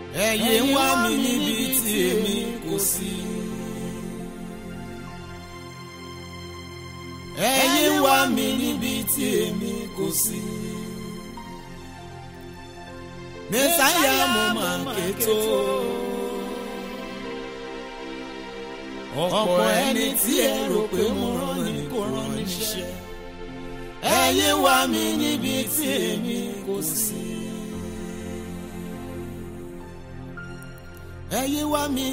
ẹ̀yin wá mi níbi tí èmi kò sí. ẹ̀yin wá mi níbi tí èmi kò sí. mẹ́sáyà mo máa ké tó. ọ̀pọ̀ ẹni tí ẹ rò pé mo rán ni kò rán níṣẹ́. ẹ̀yin wá mi níbi tí èmi kò sí. ẹ̀yin wá mi.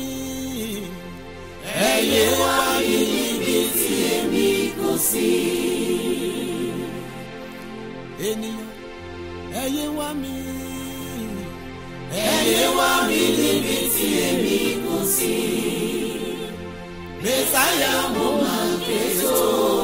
ẹ̀yin wá mi níbi tí èmi kò sí. ènìyàn ẹ̀yin wá mi. ẹ̀yin wá mi níbi tí èmi kò sí. mẹ́sáyà mo máa ké tó.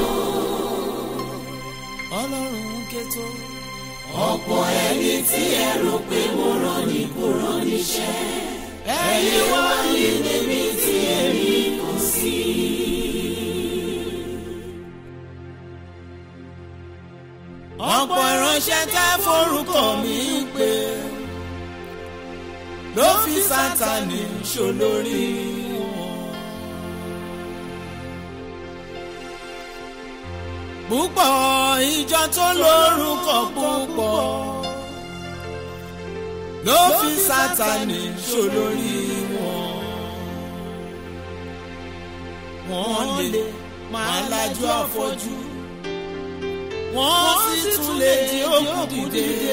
ọlọ́run ké tó. ọ̀pọ̀ ẹni tí ẹ rò pé mo rán ni kò rán níṣẹ́ ẹ̀yin wá mi níbi tí èmi kò sí. ọ̀pọ̀ ìránṣẹ́ tá forúkọ mi pé ló fi sátani ṣolórí wọn. púpọ̀ ìjọ tó lórúkọ púpọ̀ ló fi sátani ṣolórí wọn. wọ́n lè máa lajú àfọ́jú wọ́n sì tún lè di òkú dìde.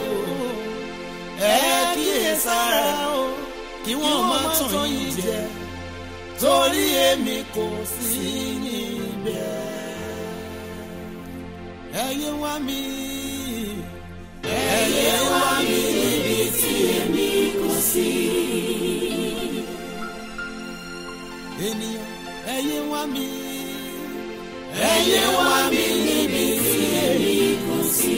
ẹ kíyèsára o kí wọ́n má tàn yín jẹ torí èmi kò sí níbẹ̀. ẹ̀yin wá mi ẹ̀yin wá mi níbi tí èmi kò sí. ènìyàn ẹ̀yin wá mi. ẹ̀yin wá mi níbi tí èmi kò sí.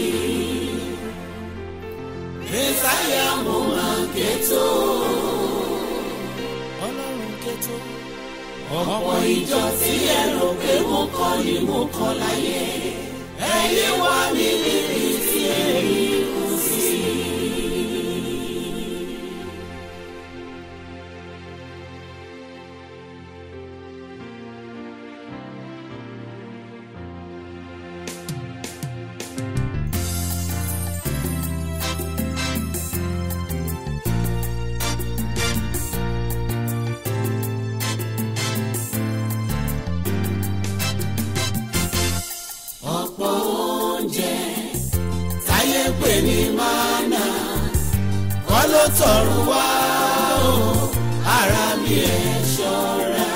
mẹ́sáyà mo máa ké tó. ọlọ́run ké tó. ọ̀pọ̀ ìjọ tí ẹ rò pé mo kọ́ ni mo kọ́ láyé. ẹ̀yin wá mi níbi tí èmi kò sí. ọ̀pọ̀ oúnjẹ táyé pè ní mánà kọ́ ló tọ̀run wá o ara mi ẹ̀ ṣọ́ra.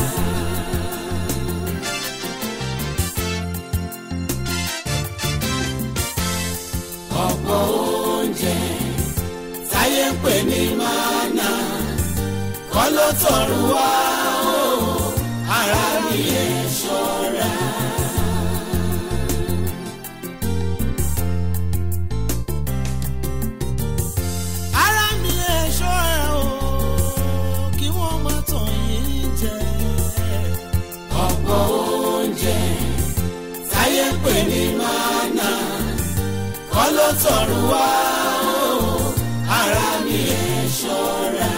ọ̀pọ̀ oúnjẹ táyé pè ní mánà kọ́ ló tọ̀run wá o ara mi ẹ̀ ṣọ́ra. ara mi ẹ̀ ṣọ́ra o kí wọ́n má tàn yín jẹ. ọ̀pọ̀ oúnjẹ táyé pè ní mánà kọ́ ló tọ̀run wá o ara mi ẹ̀ ṣọ́ra.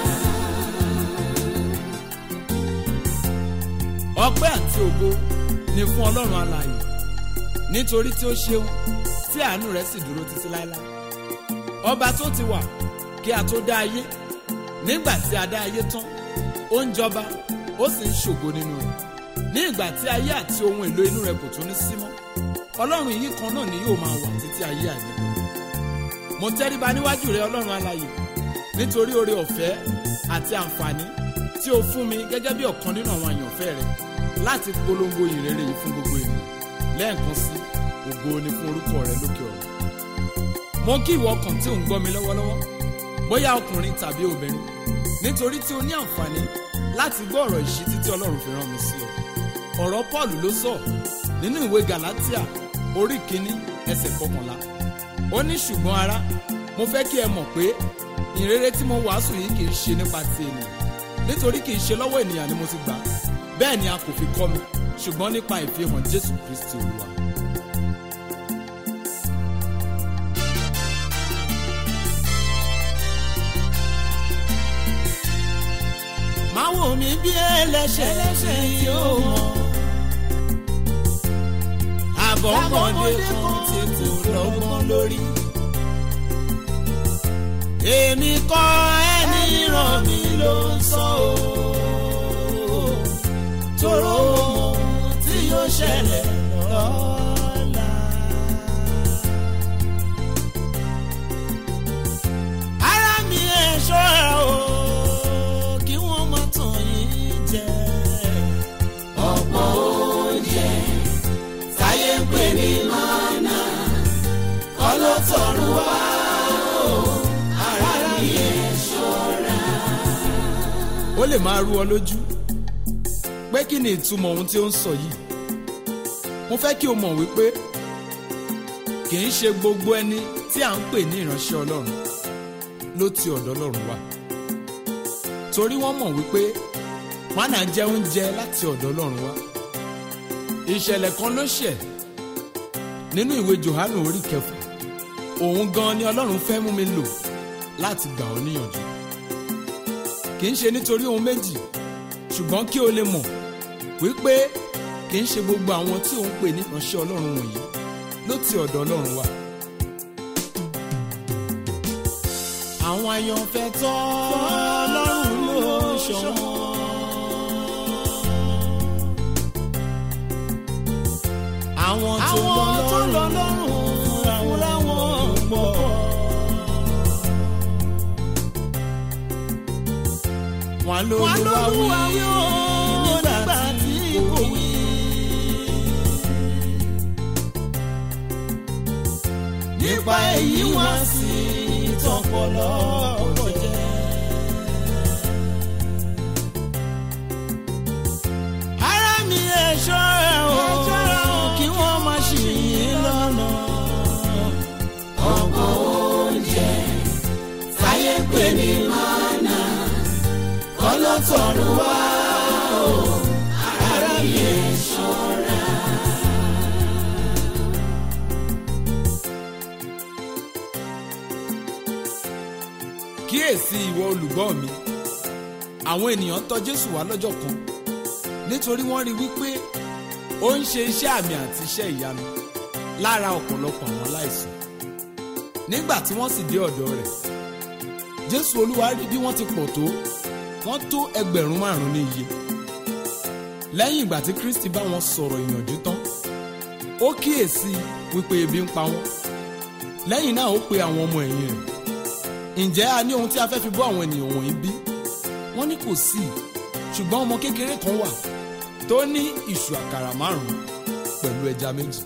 ọpẹ́ àti ògo ni fún ọlọ́run alààyè nítorí tí ó ṣeun tí àánú rẹ̀ sì dúró títí láéláé ọba tó ti wà kí a tó dá ayé nígbà tí a dá ayé tán ó ń jọba ó sì ń ṣògo nínú rẹ̀ ní ìgbà tí ayé àti ohun èlò inú rẹ̀ kò tún ní sí mọ́ ọlọ́run yìí kan náà ni yóò máa wà títí ayé àìníkù mo tẹríba níwájú rẹ ọlọ́run alààyè nítorí oore ọ̀fẹ́ àti àǹfààní tí o fún mi gẹ́gẹ́ bí ọ̀kan nínú àwọn àyànfẹ́ rẹ láti polongo ìrere yìí fún gbogbo ènìyàn lẹ́ẹ̀kan sí ògo ni fún orúkọ rẹ lókè ọ̀run mo kí ìwọ ọkàn tí ò ń gbọ́ mi lọ́wọ́lọ́wọ́ bóyá ọkùnrin tàbí obìnrin nítorí tí o ní àǹfààní láti gbọ́ ọ̀rọ̀ ìṣítí tí ọlọ́run fi rán mi sí ọ ọ̀rọ̀ paul ló sọ nínú ìwé galatia orí kínní ẹsẹ̀ kọkànlá ó ní ṣùgbọ́n ará mo fẹ́ kí ẹ mọ̀ pé ìrere tí mo wàásù yìí kì í ṣe nípa ti ènìyàn nítorí kì í ṣe lọ́wọ́ ènìyàn ni mo ti gbà á bẹ́ẹ̀ ni a kò fi kọ́ mi ṣùgbọ́n nípa ìfihàn jésù kristi olúwa. mi bí ẹlẹ́ṣẹ̀ tí ó mọ̀. àbọ̀mọdé kan tí kò lọ́gbọ́n lórí. èmi kọ́ ẹni ràn mí ló ń sọ o. tóró mọ ohun tí yóò ṣẹlẹ̀ lọ́la. ara mi ẹ̀ ṣọ́ra o kí wọ́n má tàn yín jẹ. ọ̀pọ̀ oúnjẹ táyé ń pè ní mánà kọ́ ló tọrùn wá o ara mi ẹ̀ ṣọ́ra. ó lè máa rú ọ lójú pé kí ni ìtumọ̀ ohun tí ó ń sọ yìí mo fẹ́ kí o mọ̀ wípé kì í ṣe gbogbo ẹni tí à ń pè ní ìránṣẹ́ ọlọ́run ló ti ọ̀dọ̀ ọlọ́run wá torí wọ́n mọ̀ wípé mánà jẹ́ oúnjẹ láti ọ̀dọ̀ ọlọ́run wá ìṣẹ̀lẹ̀ kan ló ṣẹ̀ nínú ìwé Jòhánù orí kẹfà òun gan ni ọlọ́run fẹ́ mú mi lò láti gbà ọ́ níyànjú kì í ṣe nítorí ohun méjì ṣùgbọ́n kí o lè mọ̀ wípé kì í ṣe gbogbo àwọn tí òun pè ní ìránṣẹ́ ọlọ́run wọ̀nyí ló ti ọ̀dọ̀ ọlọ́run wá. àwọn àyànfẹ́ tọ́ ọlọ́run ló ṣọ̀wọ́n. àwọn tó lọ lọ́rùn fúnra wọn pọ̀. wọn ló wọ́n ló ló wá wá wí wí ó nígbà tí kò wí. nípa èyí wá sí tọpọlọ ọ̀pọ̀ jẹ́. ara mi ẹ̀ ṣọ́ra o kí wọ́n má ṣì yín lọ́nà. ọ̀pọ̀ oúnjẹ táyé pè ní mánà kọ́ ló tọrùn wá o ara mi ẹ̀ ṣọ́ra. kíyèsí ìwọ olùgbọ́ mi àwọn ènìyàn tọ̀ Jésù wá lọ́jọ́ kan nítorí wọ́n rí wípé ó ń ṣe iṣẹ́ àmì àti iṣẹ́ ìyanu lára ọ̀pọ̀lọpọ̀ àwọn aláìsàn nígbà tí wọ́n sì dé ọ̀dọ̀ rẹ̀ Jésù Olúwa rí bí wọ́n ti pọ̀ tó wọ́n tó ẹgbẹ̀rún márùn-ún ní iye lẹ́yìn ìgbà tí Kristi bá wọn sọ̀rọ̀ ìyànjú tán ó kíyèsí wípé ebi ń pa wọ́n lẹ́yìn náà ó pe àwọn ọmọ ẹ̀yìn rẹ̀ ǹjẹ́ a ní ohun tí a fẹ́ fi bọ́ àwọn ènìyàn wọ̀nyí bí? wọ́n ní kò sí ṣùgbọ́n ọmọ kékeré kan wà tó ní ìṣù àkàrà márùn-ún pẹ̀lú ẹja méjì.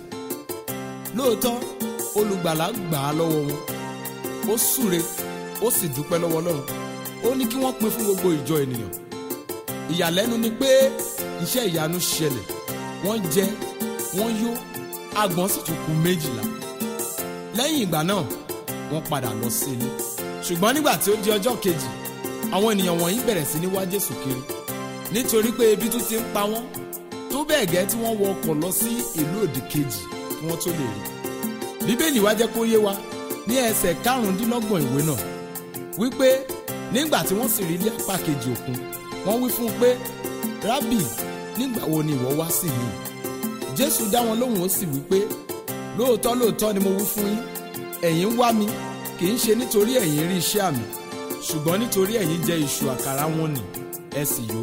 lóòótọ́ olùgbàlà gbà á lọ́wọ́ wọn ó súre ó sì dúpẹ́ lọ́wọ́ Ọlọ́run ó ní kí wọ́n pín fún gbogbo ìjọ ènìyàn. ìyàlẹ́nu ni pé iṣẹ́ ìyanu ṣẹlẹ̀ wọ́n jẹ wọ́n yó agbọ̀n sì tún kù méjìlá. lẹ́yìn ìgbà náà wọ́n padà lọ sí ilé ṣùgbọ́n nígbà tí ó di ọjọ́ kejì àwọn ènìyàn wọ̀nyí bẹ̀rẹ̀ sí ní wá Jésù kiri nítorí pé ebi tún ti ń pa wọ́n tó bẹ́ẹ̀ gẹ́ tí wọ́n wọ ọkọ̀ lọ sí ìlú òdì kejì kí wọ́n tó lè rí bíbélì wá jẹ́ kó yé wa ní ẹsẹ̀ karùndínlọ́gbọ̀n ìwé náà wípé nígbà tí wọ́n sì rí ilé apá kejì òkun wọ́n wí fún un pé rábì nígbà wo ni ìwọ wá sí yìí Jésù dá wọn lóhùn ó sì wípé lóòótọ́ lóòótọ́ ni mo wí fún yín ẹ̀yin ń wá mi kì í ṣe nítorí ẹ̀yin rí iṣẹ́ àmì ṣùgbọ́n nítorí ẹ̀yin jẹ iṣu àkàrà wọn nì ẹ sì yó.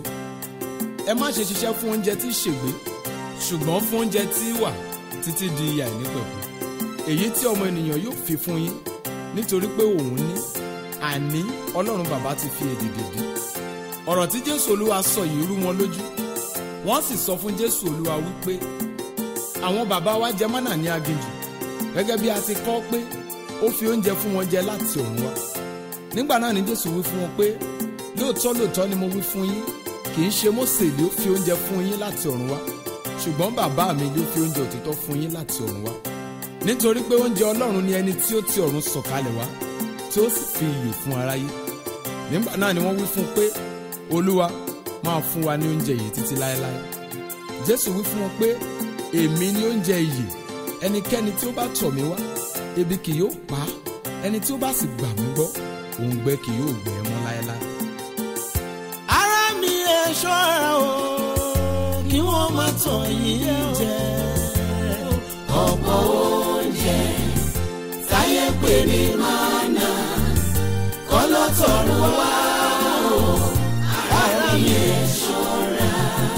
ẹ má ṣe ṣiṣẹ́ fún oúnjẹ tí ṣègbé ṣùgbọ́n fún oúnjẹ tí wà títí di ìyà ìnípẹ̀kun. èyí tí ọmọ ènìyàn yóò fi fún yín nítorí pé òun ní àní ọlọ́run bàbá ti fi èdè dèdè. ọ̀rọ̀ tí jésù olúwa sọ yìí rú wọn lójú wọ́n sì sọ fún jésù olúwa wípé àwọn bàbá wa jẹ mánà ní aginjù gẹ́gẹ́ bí a ti kọ pé ó fi oúnjẹ fún wọn jẹ láti ọ̀run wá nígbà náà ni jésù wí fún wọn pé lóòótọ́ lóòótọ́ ni mo wí fún yín kì í ṣe mósè ló fi oúnjẹ fún yín láti ọ̀run wá ṣùgbọ́n bàbá mi ló fi oúnjẹ òtítọ́ fún yín láti ọ̀run wá nítorí pé oúnjẹ ọlọ́run ni ẹni tí ó ti ọ̀run sọ̀kalẹ̀ wá tí ó sì fi ìyè fún aráyé nígbà náà ni wọ́n wí fún un pé olúwa máa fún wa ní oúnjẹ yìí títí láéláé jésù wí fún wọn pé èmi ni oúnjẹ ìyè ẹnikẹ́ni tí ó bá tọ̀ mí wá ebi kì yóò pa á ẹni tí ó bá sì gbà mí gbọ́ òǹgbẹ kì yóò gbẹ ẹ́ mọ́ láéláé. ara mi ẹ̀ ṣọ́ra o kí wọ́n má tàn yín jẹ ọ̀pọ̀ oúnjẹ táyé pè ní mánà kọ́ ló tọrọ wá o ara mi ẹ̀ ṣọ́ra.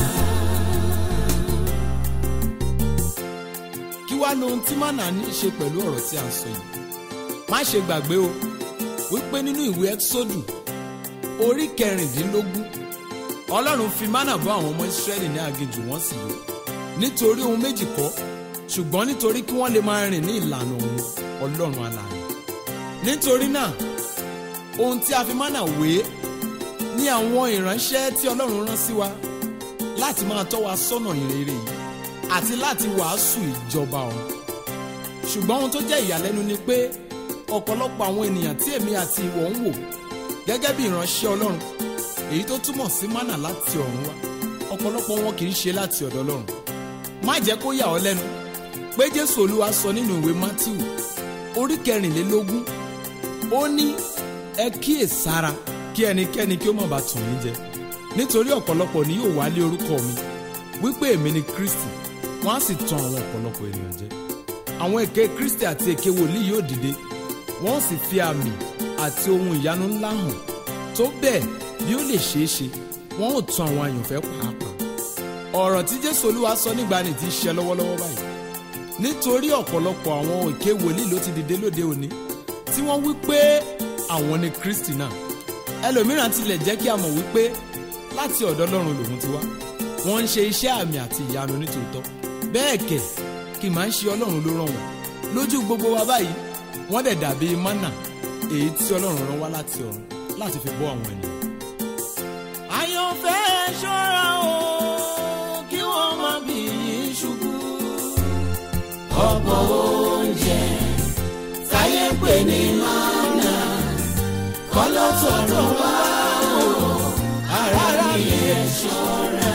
kí wá lohun tí mánà ní í ṣe pẹ̀lú ọ̀rọ̀ tí a ń sọ yìí má ṣe gbàgbé o wípé nínú ìwé ẹ́kísódù orí kẹrìndínlógún ọlọ́run fi mánà bọ́ àwọn ọmọ ìsírẹ́lì ní aginjù wọ́n sì yó nítorí ohun méjì kọ́ ṣùgbọ́n nítorí kí wọ́n lè máa rìn ní ìlànà òun ọlọ́run alààyè nítorí náà ohun tí a fi mánà wé ní àwọn ìránṣẹ́ tí ọlọ́run rán sí wa láti máa tọ́ wa sọ́nà ìrere yìí àti láti wàásù ìjọba ọ̀run ṣùgbọ́n ohun tó jẹ́ ìyàlẹ́nu ni pé ọ̀pọ̀lọpọ̀ àwọn ènìyàn tí èmi àti ìwọ ń wò gẹ́gẹ́ bí ìránṣẹ́ ọlọ́run èyí tó túmọ̀ sí mánà láti ọ̀run wá ọ̀pọ̀lọpọ̀ wọn kì í ṣe láti ọ̀dọ̀ ọlọ́run má jẹ́ kó yà ọ́ lẹ́nu pé jésù olúwa sọ nínú ìwé mátíù orí kẹrìnlélógún ó ní ẹ kíyè sára kí ẹnikẹ́ni kí ó má bàa tàn yín jẹ nítorí ọ̀pọ̀lọpọ̀ ni yóò wálé orúkọ mi wípé èmi ni kristi wọ́n á sì tan àwọn ọ̀pọ̀lọpọ̀ ènìyàn jẹ àwọn èké kristi àti èké wòlíì yóò dìde wọ́n ó sì fi àmì àti ohun ìyanu ńlá hàn tó bẹ́ẹ̀ bí ó lè ṣeé ṣe wọ́n ó tan àwọn àyànfẹ́ pàápàá ọ̀rọ̀ tí jésù olúwa sọ nígbàanì ti ṣe lọ́wọ́lọ́wọ́ báyìí nítorí ọ̀pọ̀lọpọ̀ àwọn èké wòlíì ló ti dìde lóde òní tí wọ́n wí pé àwọn ni kristi náà ẹlòmíràn tilẹ̀ jẹ́ kí a mọ̀ wípé láti ọ̀dọ̀ ọlọ́run lòun ti wá wọ́n ń ṣe iṣẹ́ àmì àti ìyanu nítòótọ́ bẹ́ẹ̀ kẹ̀ kì máa ń ṣe ọlọ́run ló rán wọn lójú gbogbo wa báyìí wọ́n dẹ̀ dàbí mánà èyí tí ọlọ́run rán wá láti ọ̀run láti fi bọ́ àwọn ènìyàn. àyànfẹ́ ṣọ́ra o kí wọ́n má bì yín ṣubú. ọ̀pọ̀ oúnjẹ táyé pè ní mánà kọ́ ló tọrọ wá o ara mi ẹ̀ ṣọ́ra.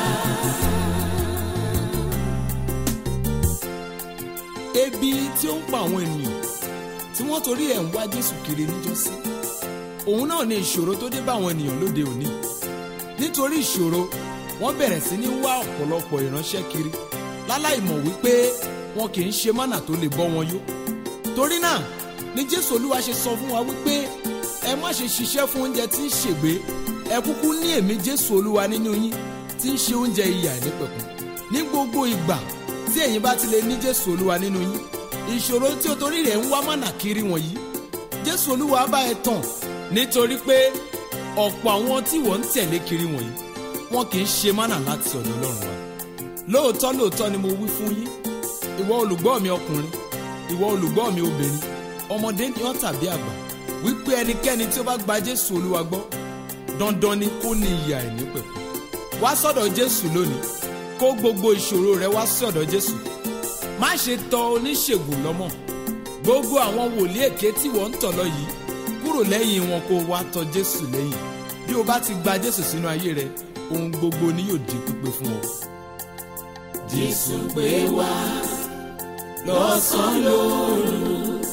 ebi tí ó ń pa àwọn ènìyàn tí wọ́n torí ẹ̀ ń wá jésù kiri níjọ́sí òun náà ni ìṣòro tó dé bá àwọn ènìyàn lóde òní nítorí ìṣòro wọ́n bẹ̀rẹ̀ sí ní wá ọ̀pọ̀lọpọ̀ ìránṣẹ́ kiri láláì mọ̀ wípé wọn kì í ṣe mánà tó lè bọ́ wọn yó torí náà ni jésù olúwa ṣe sọ fún wa wípé ẹ má ṣe ṣiṣẹ́ fún oúnjẹ tí ń ṣègbé ẹ kúkú ní èmi jésù olúwa nínú yín tí ń ṣe oúnjẹ ìyà ìnípẹ̀kun ní gbogbo ìgbà tí ẹ̀yin bá ti lè ní jésù olúwa nínú yín ìṣòro tí o torí rẹ̀ ń wá mánà kiri wọ̀nyí jésù olúwa bá ẹ tàn nítorí pé ọ̀pọ̀ àwọn tí wọ́n ń tẹ̀lé kiri wọ̀nyí wọn kì í ṣe mánà láti ọ̀dọ̀ ọlọ́run wa lóòótọ́ lóòótọ́ ni mo wí fún yín ìwọ olùgbọ́ mi ọkùnrin ìwọ olùgbọ́ mi obìnrin ọmọdé ni ọ́ tàbí àgbà wípé ẹnikẹ́ni tí ó bá gba jésù olúwa gbọ́ dandan ni kó ní ìyà ìnípẹ̀kun wá sọ́dọ̀ jésù lónìí kó gbogbo ìṣòro rẹ wá sọ́dọ̀ jésù má ṣe tọ oníṣègùn lọ́mọ gbogbo àwọn wòlíì èké tí wọ́n ń tọ̀ lọ yìí kúrò lẹ́yìn wọn kó wá tọ jésù lẹ́yìn bí o bá ti gba jésù sínú ayé rẹ ohun gbogbo ni yóò di pípé fún ọ. jésù pé wá lọ́sàn-án lóru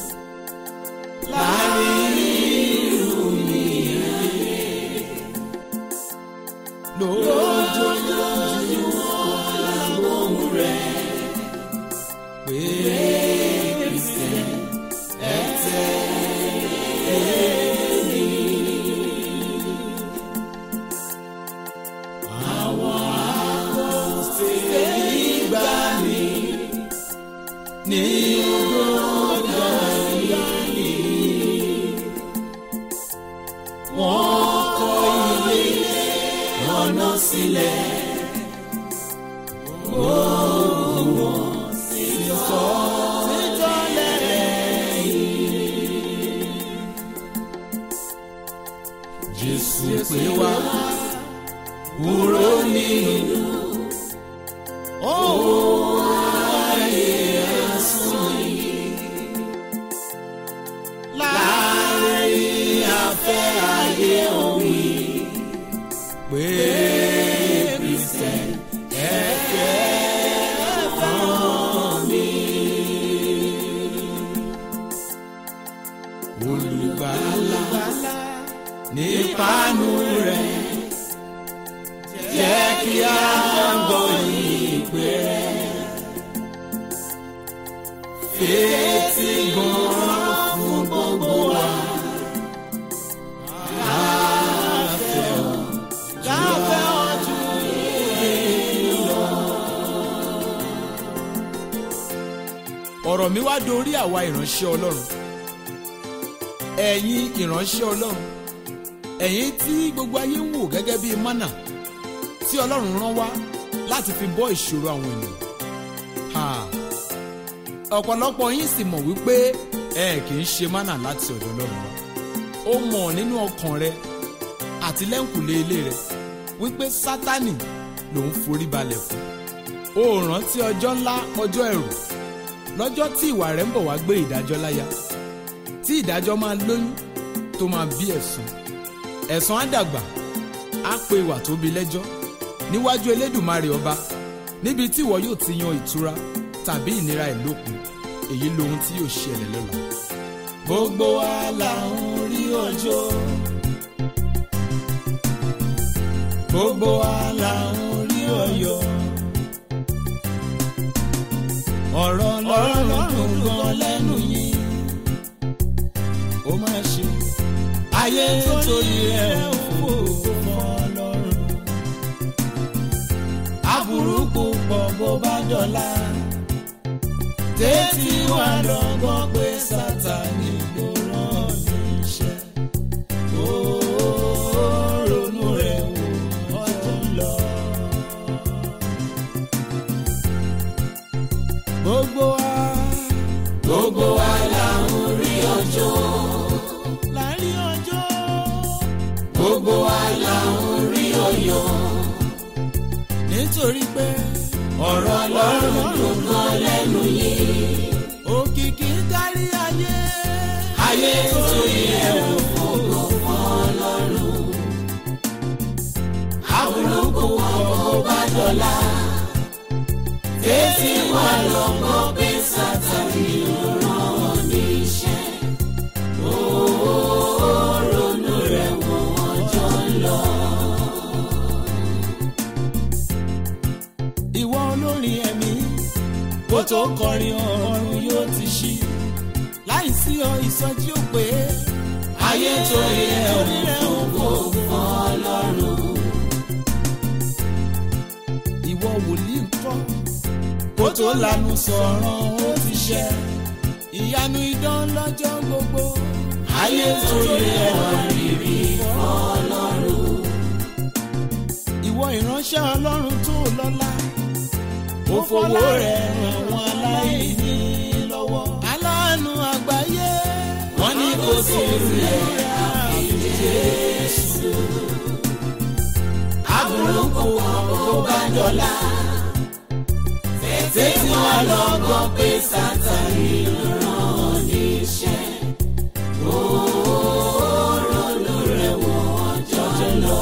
láàrin irú mi lójoojúmọ́ làgbóhùn rẹ̀ pé kristian ẹ tẹ̀lé mi. àwọn àkọsílẹ̀ ìgbàanì ní ọgọ́dọ̀ ìgbàanì wọ́n kọ́ ilé ọ̀nà sílẹ̀ gbogbo wọn sì sọ títọ́ lẹ́yìn. Jésù pé wá kúrò nínú owó ayé asán yìí. Láàárín afẹ́ ayé òwì pé Kristẹn ẹ̀fẹ́ fún mi. Olùgbàlà nípanu rẹ̀ jẹ́ kí a gbọ́ ìpè rẹ̀. Fetí gbọ́ràn fún gbogbo wa. Káfẹ́ ọ, káfẹ́ ọ ju èyí lọ. ọ̀rọ̀ mi wá dorí àwa ìránṣẹ́ ọlọ́run ẹ̀yin ìránṣẹ́ ọlọ́run ẹ̀yin tí gbogbo ayé ń wò gẹ́gẹ́ bíi mánà tí ọlọ́run rán wá láti fi bọ́ ìṣòro àwọn ènìyàn Ha! ọ̀pọ̀lọpọ̀ yín sì mọ̀ wípé ẹ kì í ṣe mánà láti ọ̀dọ̀ ọlọ́run wá ó mọ̀ nínú ọkàn rẹ àti lẹ́ǹkùlé ilé rẹ wípé sátánì lòun forí balẹ̀ fún ó rántí ọjọ́ ńlá ọjọ́ ẹ̀rù lọ́jọ́ tí ìwà rẹ̀ ń bọ̀ wá gbé ìdájọ́ láyà tí ìdájọ́ máa lóyún tó máa bí ẹ̀sùn ẹ̀sùn á dàgbà á pe ìwà tó bí lẹ́jọ́ níwájú elédùmarè ọba níbi tí ìwọ yóò ti yan ìtura tàbí ìnira ìlókun èyí lohun tí yóò ṣẹlẹ̀ lọ́la. Gbogbo wa là ń rí ọjọ́. Gbogbo wa là ń rí ọyọ̀. Ọ̀rọ̀ lọ́rùn dùn gan lẹ́nu yín. Ó máa ṣe ayé torí rẹ̀ ń fò fún Ọlọ́run. Aburú púpọ̀ bó bá dọ̀la. Tètè wà lọ́gbọ́n pé Sátánì ló rán níṣẹ́. Ó ronú rẹ̀ wò ọjọ́ ń lọ. Gbogbo wa. Gbogbo wa là ń rí ọjọ́. Là ń rí ọjọ́. Gbogbo wa là ń rí ọyọ̀. Nítorí pé ọ̀rọ̀ Ọlọ́run dùn gan lẹ́nu yìí. Òkìkí dárí ayé. Ayé torí ẹ̀ ò fògo fún Ọlọ́run. Àbúrúkú ọkọ̀ bá dọ̀la. Tètè wà lọ́mọ pé Sátánì ló rán níṣẹ́. Ó ronú rẹ̀ wò ọjọ́ ń lọ. Ìwọ olórin ẹ̀mí kó tó kọrin ọ̀run yóò ti ṣí. Láìsí ọ ìsọjí ò pé. Ayé torí ẹ̀ ò fògo fún Ọlọ́run. Ìwọ wòlíì ńkọ́ kó tó lanu sọ̀rọ̀ ó ti ṣẹ. Ìyanu idán lọ́jọ́ gbogbo. Ayé torí ẹ̀ wà rírì fún Ọlọ́run. Ìwọ ìránṣẹ́ Ọlọ́run tó lọ́lá. Ó fowó rẹ̀ ràn wọ́n aláìní lọ́wọ́. Aláàánú àgbáyé. Wọ́n ní kò sí rẹ̀ àfi Jésù. Àbúrò kò kò bá dọ̀la. Tètè tí wọ́n lọ gbọ́ pé Sátánì ló rán níṣẹ́. Ó ronú rẹ̀ wò ọjọ́ lọ.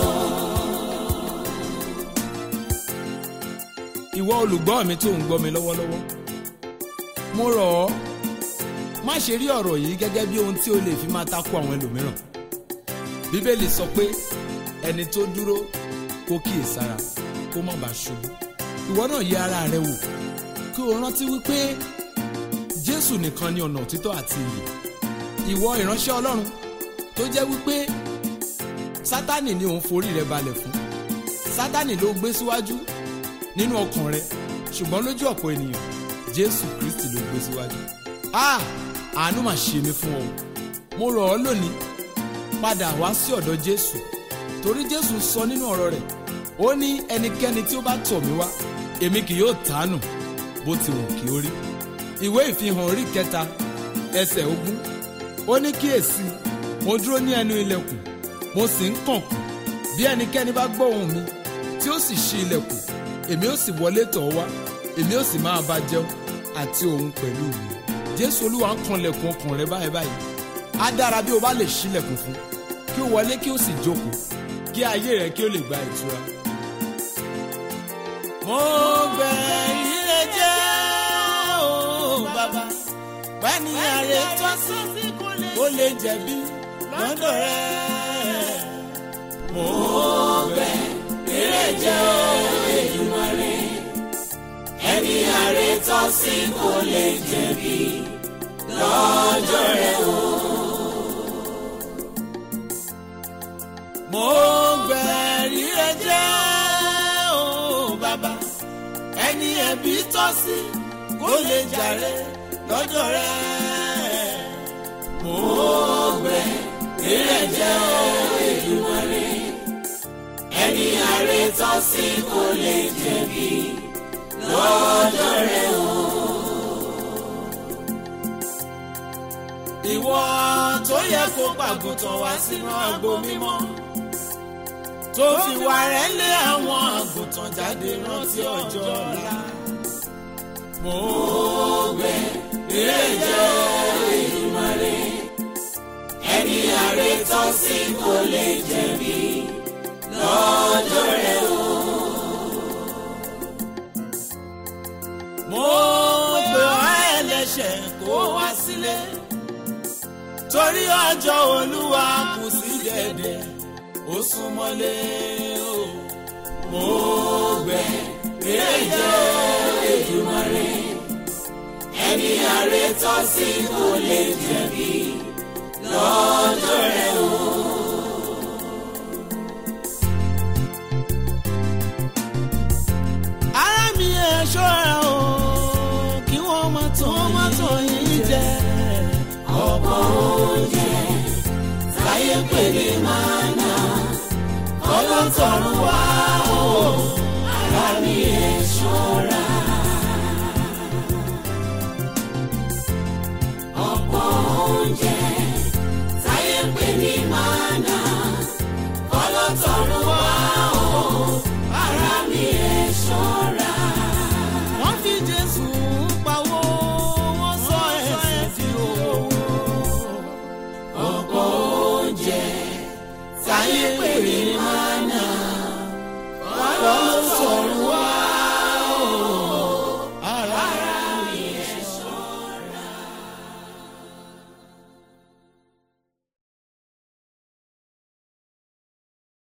ìwọ olùgbọ́ mi tó ń gbọ́ mi lọ́wọ́lọ́wọ́ mo rọ̀ ọ́ má ṣe rí ọ̀rọ̀ yìí gẹ́gẹ́ bí ohun tí ó lè fi máa takò àwọn ẹlòmíràn bíbélì sọ pé ẹni tó dúró kó kíyèsára kó má bàa ṣubú ìwọ náà yẹ ara rẹ wò kí o rántí wípé jésù nìkan ni ọ̀nà òtítọ́ àti ìyè ìwọ ìránṣẹ́ ọlọ́run tó jẹ́ wípé sátánì ni òun forí rẹ balẹ̀ fún sátánì ló gbé síwájú nínú ọkàn rẹ ṣùgbọ́n lójú ọ̀pọ̀ ènìyàn jésù kristi ló gbé síwájú. a àánú mà ṣe mí fún ọ mo rọ̀ ọ́ lónìí padà wá sí ọ̀dọ̀ jésù torí jésù sọ nínú ọ̀rọ̀ rẹ̀ ó ní ẹnikẹ́ni tí ó bá tọ̀ mí wá èmi kì yóò tánù bó ti wù kí ó rí. ìwé ìfihàn orí kẹta ẹsẹ̀ ogún ó ní kíyèsí mo dúró ní ẹnu ilẹ̀kùn mo sì ń kànkùn bí ẹnikẹ́ni bá gbọ́ ohùn mi tí ó sì ṣí ilẹ̀kùn èmi ó sì wọlé tọ̀ ọ́ wá èmi ó sì máa bá jẹun àti òun pẹ̀lú mi. jésù olúwa ń kanlẹ̀kùn ọkàn rẹ báyìí báyìí á dára bí o bá lè ṣílẹ̀kùn fún kí o wọlé kí o sì jókòó kí ayé rẹ kí o lè gba ìtura. mo gbẹ̀yìn rẹ jẹ́ o bàbá pẹ́ni ààrẹ tó sí kó lè jẹ̀bi lọ́dọ̀ rẹ. mo gbẹ̀yìn rẹ jẹ́ o. tọ́ sí kò lè jẹ̀bi lọ́jọ́ rẹ̀ o. mo gbẹ̀rí ẹ jẹ́ o bàbá ẹni ẹ̀bí tọ́ sí kó lè jàre lọ́jọ́ rẹ̀. mo gbẹ̀rí ẹ jẹ́ o Èdùmàrè ẹni àrè tọ́ sí kò lè jẹ̀bi lọ́jọ́ rẹ̀ o. ìwọ tó yẹ kó pàgùntàn wá sínú agbo mímọ́ tó fi wà rẹ̀ lé àwọn àgùntàn jáde rántí ọjọ́ ọ̀la. mo gbẹ̀ eré jẹ́ Èdùmàrè ẹni àrè tọ́ sí kò lè jẹ̀bi lọ́jọ́ rẹ̀ o. mo gbé ọ ẹlẹ́ṣẹ̀ kó wá sílé torí ọjọ́ olúwa kù sí dẹ̀dẹ̀ ó súnmọ́lé o. mo gbẹ̀ eré jẹ́ Èdùmàrè ẹni àrè tọ́ sí kò lè jẹ̀bi lọ́jọ́ rẹ̀ o. ara mi ẹ̀ ṣọ́ra o kí wọ́n má tàn yín jẹ. ọ̀pọ̀ oúnjẹ táyé pè ní mánà ọlọ́tọ̀run wá o ara mi ẹ̀ ṣọ́ra. ọ̀pọ̀ oúnjẹ táyé pè ní mánà ọlọ́tọ̀run wá o ara mi ẹ̀ ṣọ́ra. wọ́n fi jésù pawó wọ́n sọ ẹ̀sìn di owó. ọ̀pọ̀ oúnjẹ táyé pè ní mánà.